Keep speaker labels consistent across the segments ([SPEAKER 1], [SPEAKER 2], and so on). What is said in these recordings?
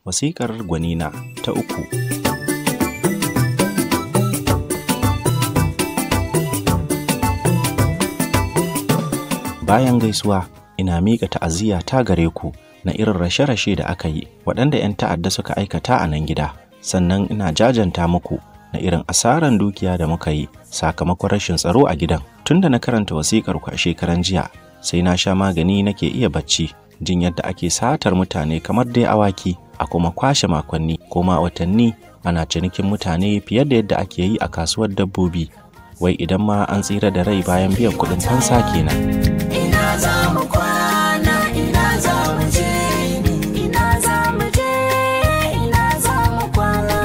[SPEAKER 1] wasiƙar gwanina ta uku bayan gaisuwa ina miƙa ta'aziyya ta gare ku na irin rashe-rashe da aka yi waɗanda 'yan ta'adda suka aikata a nan gida sannan ina jajanta muku na irin asaran dukiya da muka yi sakamakon rashin tsaro a gidan tunda na karanta wasiƙar ku a shekaran jiya sai na sha magani nake iya bacci jin yadda ake satar mutane kamar dai awaki a kuma kwashe makonni ko ma watanni ana cinikin mutane fiye da yadda ake yi a kasuwar dabbobi wai idan ma an tsira da rai bayan biyan kuɗin fansa kenan.
[SPEAKER 2] ina za mu kwana ina za mu je ina za mu je ina za mu kwana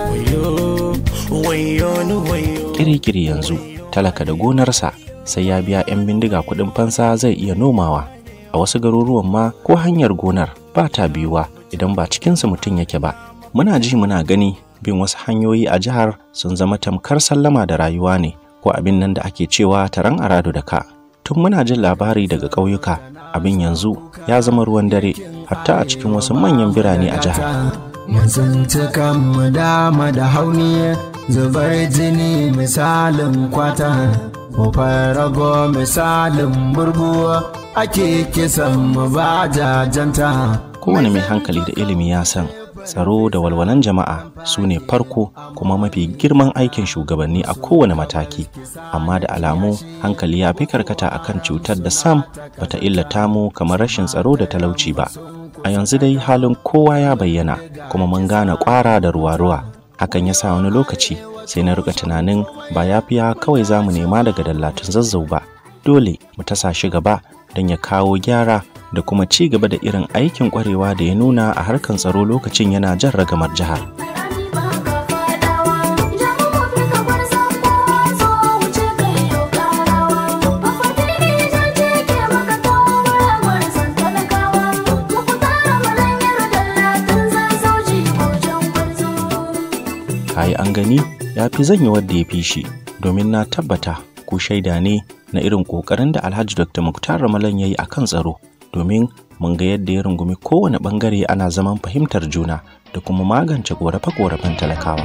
[SPEAKER 1] Kirikiri yanzu talaka da gonarsa sai ya biya 'yan bindiga kuɗin fansa zai iya nomawa a wasu garuruwan ma ko hanyar gonar ba ta biyuwa idan ba cikinsu mutum yake ba muna ji muna gani bin wasu hanyoyi a jihar sun zama tamkar sallama da rayuwa ne ko abin nan da ake cewa taron arado da ka tun muna jin labari daga ƙauyuka abin yanzu ya zama ruwan dare hatta a cikin wasu manyan birane a jihar
[SPEAKER 3] Mutuntukan mu dama da hauni zubar jini misalin kwata Kofar rago misalin burgu ake kisan mu ba jajanta
[SPEAKER 1] kowane mai hankali da ilimi ya san tsaro da walwalan jama'a su ne farko kuma mafi girman aikin shugabanni a kowane mataki amma da alamu hankali ya fi karkata akan cutar da sam bata illata mu kamar rashin tsaro da talauci ba a yanzu dai halin kowa ya bayyana kuma mun gane kwara da ruwa-ruwa hakan ya sa wani lokaci sai na rika tunanin ba yafiya kawai za mu nema daga dallatun zazzau ba dole mu tasa shi gaba don ya kawo gyara da kuma ci gaba da irin aikin kwarewa da ya nuna a harkan tsaro lokacin yana jan ragamar jihar.
[SPEAKER 2] rani ba ka fadawa jama'a fi ka bar zango zo wuce kai yau karawa ba fadini jan ce ke maka kawo muramar san talakawa muku tara malanyar dallatin zan sauci wajen gwarzo
[SPEAKER 1] kayi an gani ya fi zanya wadda ya fi shi domin na tabbata ku shaida ne na irin ƙoƙarin da alhaji dr muktar ramalan ya yi a kan tsaro domin mun ga yadda ya rungumi kowane ɓangare ana zaman fahimtar juna da kuma magance ƙorafe-ƙorafen talakawa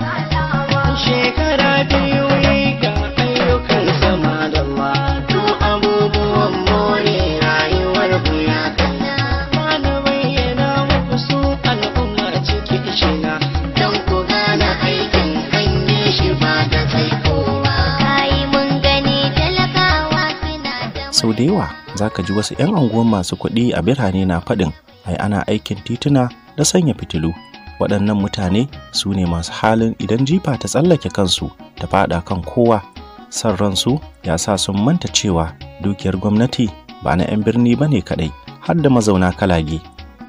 [SPEAKER 4] shekara biyu yi ga ayyukan sama da wato abubuwan more rayuwar buya ba na bayyana muku su al'umma cikin shiga don ku gane aikin hanyar shi ba da kai kowa
[SPEAKER 2] kai mun gani talakawa suna da
[SPEAKER 1] sau da yawa za ka ji wasu 'yan anguwan masu kuɗi a birane na faɗin ai ana aikin tituna da sanya fitilu waɗannan mutane su ne masu halin idan jifa ta tsallake kansu ta faɗa kan kowa son ransu ya sa sun manta cewa dukiyar gwamnati ba na 'yan birni ba ne kaɗai har da mazauna kalage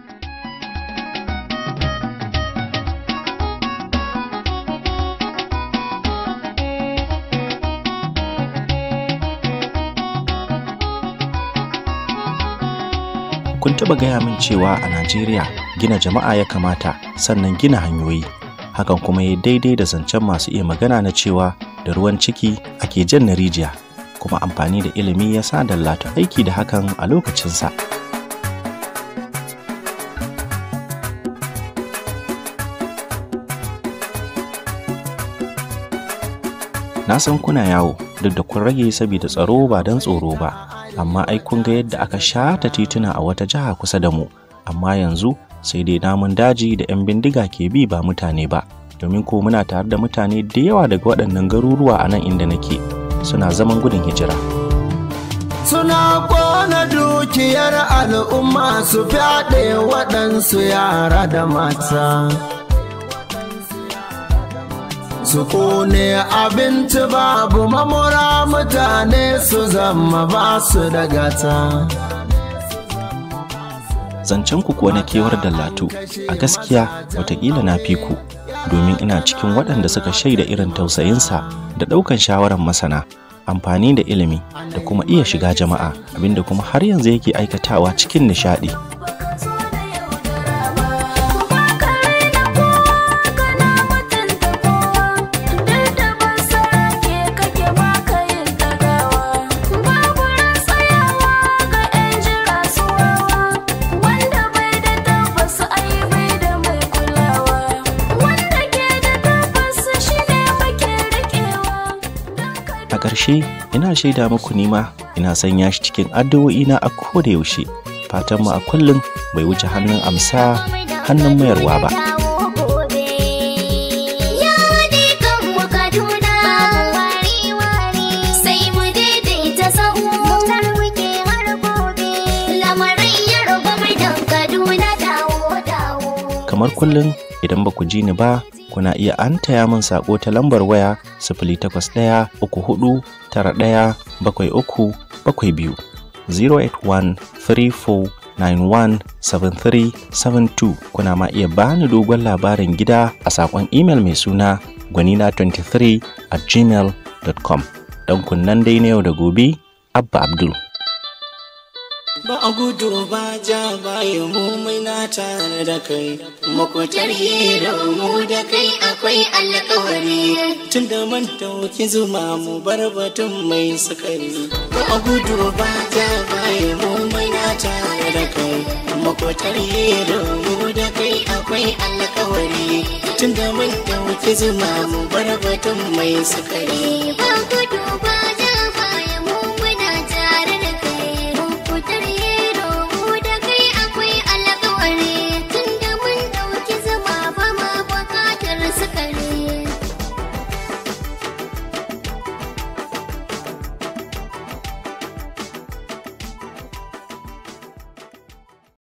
[SPEAKER 1] kun taɓa gaya min cewa a Najeriya gina jama'a ya kamata sannan gina hanyoyi. Hakan kuma ya daidai da zancen masu iya magana na cewa da ruwan ciki ake jan na rijiya, kuma amfani da ilimi ya sa dallata aiki da hakan a lokacinsa. Na san kuna yawo duk da kun rage saboda tsaro ba don tsoro ba, amma ai kun ga yadda aka shata tituna a wata jiha kusa da mu, amma yanzu sai dai namun daji da 'yan bindiga ke bi ba mutane ba, domin ko muna tare da mutane da yawa daga waɗannan garuruwa a nan inda nake suna zaman gudun hijira.
[SPEAKER 3] Suna kona dukiyar al'umma su fyaɗe waɗansu yara da mata. Su kone abinci babu mamura mutane su zama ba su da gata.
[SPEAKER 1] Zancen ku kuwa na kewar dallatu a gaskiya watakila na fi ku domin ina cikin waɗanda suka shaida irin tausayinsa da ɗaukan shawarar masana amfani da ilimi da kuma iya shiga jama'a abinda kuma har yanzu yake aikatawa cikin nishaɗi
[SPEAKER 2] baka so da yaudara ba kuma ka raina kowa kana mutunta kowa duk da ban sarake kake baka yin tagawa babu ran tsayawa ga yan jira su wawa wanda bai da tabbas ai bai da mai
[SPEAKER 1] ƙarshe ina shaida muku nima ina sanya shi cikin addu'o'ina a koda yaushe fatan mu a kullum bai wuce hannun amsa hannun mayarwa ba kamar kullum idan ba ku ji ni ba kuna iya antaya min sako ta lambar waya sifili takwas ɗaya uku hudu tara ɗaya bakwai uku bakwai biyu 08134917372 kuna ma iya bani dogon labarin gida a sakon imel mai suna gwanina23 at gmail.com don kunnan dai na yau da gobe abba abdul
[SPEAKER 4] ba a gudu ba ja baya mu na tare da kai makwatar hira mu da kai akwai alkawari tun da man dauki zuma mu bar batun mai sukari ba a gudu ba ja baya mu na tare da kai makwatar hira mu da kai akwai alkawari tun da man dauki zuma mu bar batun mai sukari